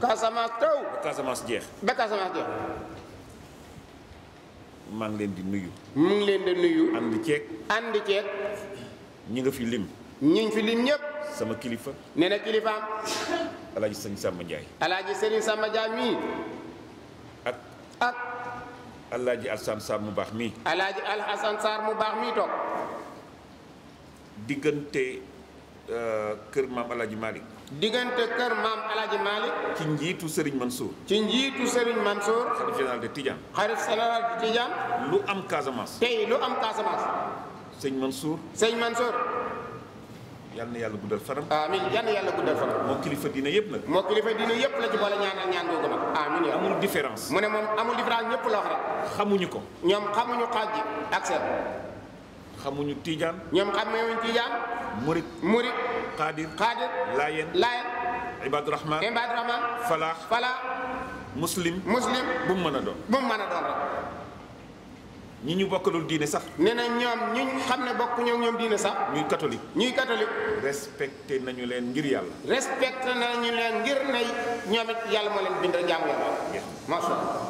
Casamance taw ba Casamance jeex ba Casamance jeex maa ngi leen di nuyu mu ngi leen di nuyu ànd ceeg ànd ceeg ñi nga fi lim ñiñ fi lim ñëpp sama kilifa nee na kilifaam alaaji sëñ Samba Ndiaye alaaji Serigne Samba Dia mii ak ak alaaji Alsaan Sarr mu baax mii alaaji Alhasan Sarr mu baax mii toog diggante euh, kër maam alaaji Malick diggante kër maam alaaji Malick ci njiitu Serigne Mansour ci njiitu Serigne Mansour xalif général de Tidiane xarit général di Tidiane lu am Casamance tey lu am Casamance sëñ Mansour sëñ Mansour yal na yàlla guddal faram amin yan yàlla guddal fan moo kilifa diine yëpp nag moo kilifa diine yëpp la ci boole ñaanal ñaan googu nag amin ya amul différence mu ne moom amul différence ñëpp la wax rek xamuñu ko ñoom xamuñu xaaj ji ak seen xamuñu Tidiane ñoom xamuñu Tidiane Murit Murit Qadir Xaadir Layen Layen Ibadurahman Ibaadu Rahman Falaax Fala Muslim Muslim bu mu mën a doon bu mu mën a doon rek ñi ñu bokkalul diine sax nee na ñoom ñu xam ne bokk ñoom ñoom diine sax ñuy catholique ñuy catholique respecté nañu leen ngir yàlla respecté nañu leen ngir ne ñoom it yàlla moo leen bind jaamu yàlla Jeex macha allah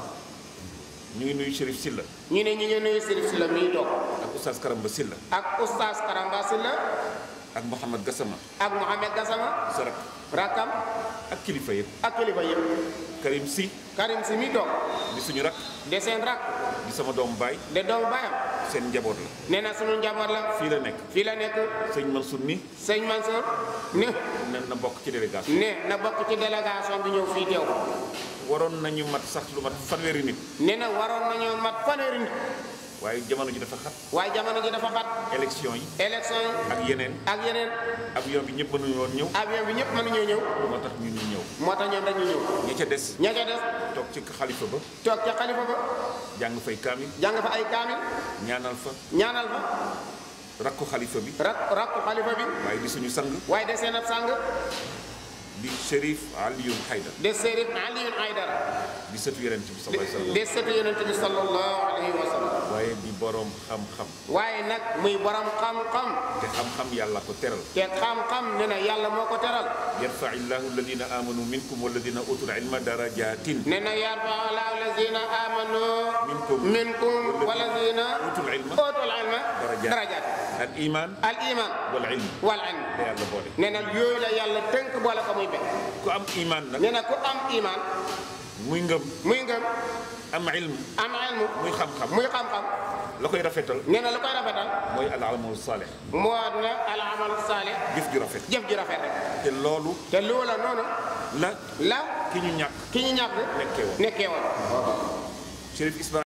ñu ngi nuyu Chérif Silla ñu ne ñu ngi nuyu Sërif Sylla miy toog ak Oustaz Karamba Silla ak oustaz Karamba Sylla ak Mouhamad Gassama ak Mohamed Gassama sa rak rakam ak kilifa yëpp ak kilifa yëpp Karim Si Karim si miy toog di suñu rak de seen rak di sama doomu baay de doomu baayam seen njaboot la nee na sunu njaboot la fii la nekk fii la nekk sëñ Mansour mi sëñ Mansour ne nen na bokk ci délégation ne na bokk ci délégation bi ñëw fii teew waroon nañu mat sax lu mat fanweeri nit nee na waroon nañoo mat fanweeri nit waaye jamono ji dafa xat waaye jamono ji dafa xat élection yi élection yi ak yeneen ak yeneen avion bi ñëpp mënuñu woon ñëw avion bi ñëpp mënuñoo ñëw moo tax ñu ñu ñëw moo tax ñoom dañu ñëw ñi ca des ña ca des toog ci xalifa ba toog ca xalifa ba jàng fay kaamil jàng fa ay kaamil ñaanal fa ñaanal fa rakku xalifa bi rak rakku xalifa bi waaye di suñu sang waaye de seen ab sàng di Chérif Alioune Haydar de Serif Alioune Aydara di sëtu Yonent bi sallallahu alayhi wa sallam de sëtu yonent bi sallallahu alayhi wa sallam waaye di boroom xam-xam waaye nag muy borom xam-xam te xam-xam yàlla ko teral te xam-xam ne na yàlla moo ko teral yarfa illahu alladina amanu minkum walladina utul ilma darajatin ne na yarfa allahu alladina amanu Minkum. minkum walladina utul ilma utul ilma Darajaat. darajaat al iman al iman wal ilm wal ilm te yàlla boole ne na yooyu la yàlla tënk boole ko muy benn ku am iman nag ne na ku am iman muy ngëm muy ngëm am ilm am ilmu muy xam-xam muy xam-xam la koy rafetal nee na lu koy rafetal mooy al amalu salih moo na al amalu saalih jëf ju rafet jëf ji rafet rek te loolu te loola noonu la la ki ñu ñàkk ki ñu ñàkk nekkee woon nekkee woon Chérif Ismaïl